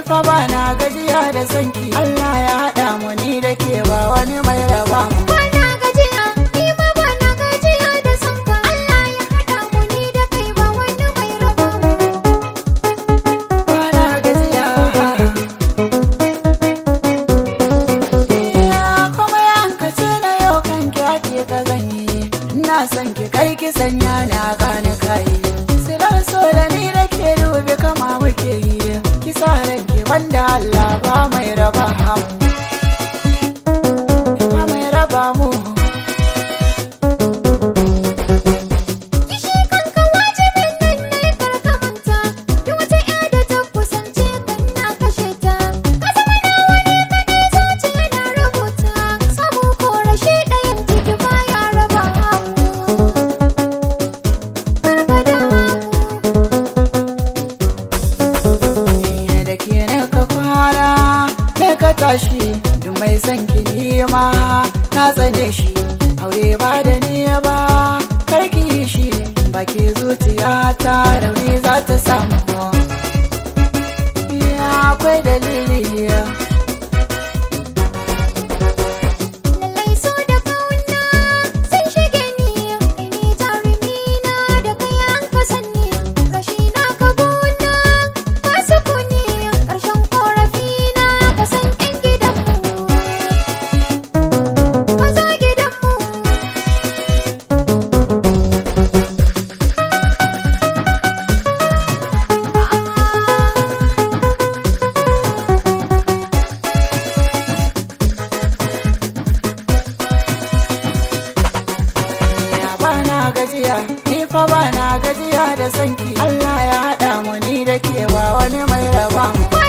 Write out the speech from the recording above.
fa ba na gajiya da sanki Allah ya haɗa mu ni da ke ba wani mai raba mu Bana gajiya, ni ma bana gajiya da sonka. Allah ya haɗa mu ni da kai ba wani mai raba mu. ba na gajiya Ya kuma yankace na yau kan ki ake ka zanyi ina son ki kai ki sanya na gane kai silar so da ni da ke dubi kama muke yi ki sa ranki wanda Allah ba mai raba mu ba mai raba mu Kishi kanka wajibin nan ne karka manta. Duk wata ƴa da ta kusance kan na kashe ta. Ka zama nawa ne kaɗai zuciya na rubuta. Samu ko rashi ɗayan ciki baya raba mu. Barbada mu. Ni da ke ne ka kwana ne ka tashi duk mai son ki nima na tsane shi aure ba da ni ba karki yi shi baki zuciya ta rauni za ta samu ya akwai dalili Lallai so da kauna sun shige ni kai ne jarumi na da kai an ka sanni rashi na ka gona ka sukuni ƙarshen korafi na ka san ƴan gidanmu maza gidanmu ya bana gajiya ni fa bana gajiya da sanki Allah ya haɗa mu ni da ke ba wani mai raba mu ba